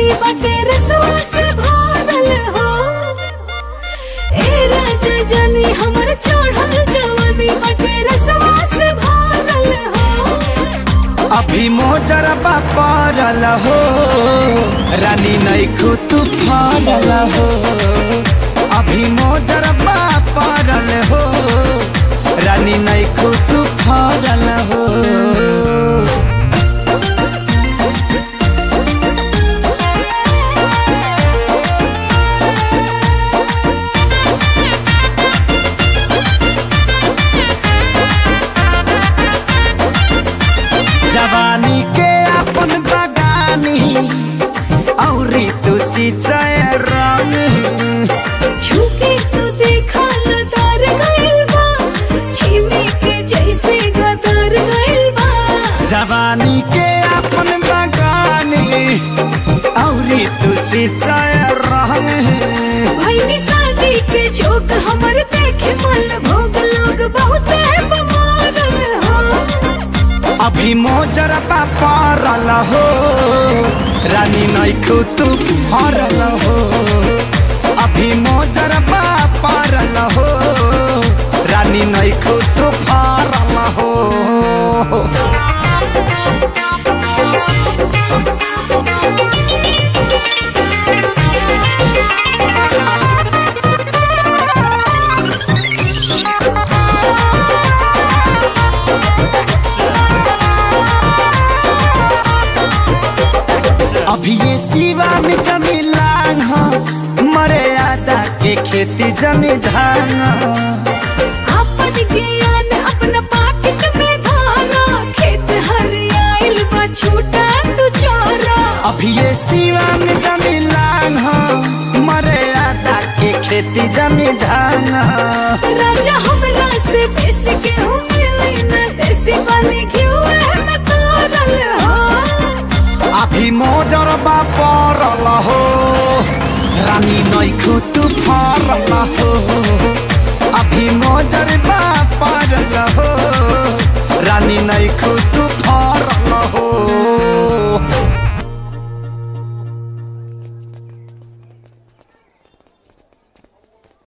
जवानी बटे रसवा से भरल हो ए राजा जानी हमर चढ़ल जवानी बटे रसवा से भरल हो अभी मोजरबा पड़ल हो रानी नैखू तू फरल हो अभी मोजरबा पड़ल हो रानी नैखू तू फरल हो जवानी के अपन बगानी औरी तू सिंचाई रंग झुके तू देखा लतार गइल बा छिमी के जैसे गदर गइल बा जवानी के अपन बगानी औरी तू सिंचाई रंग भैनी शादी के जोक हमर देखे मल भोग लोग बहुत बमारल हो अभी मोजरबा पड़ल हो रानी नैखू तू हरल हो अभी मोजरबा पड़ल हो रानी नैखू तू फरल हो अभी ये सिवान जमी लांग हो मरे आदा के खेती जमी धान हो। अपन ज्ञान अपना पाकिट में धारा खेत हरियाइल बा छूटा तू चोरा अभी ये सिवान जमी लांग हो मरे आदा के खेती जमी धान हो। राजा हमरा से बेसी के हूँ मिली न देसी बने क्यों में तारल हो अभी मोजरबा पड़ल हो रानी नैखू तू फरल हो अभी मोजरबा पड़ल हो रानी नैखू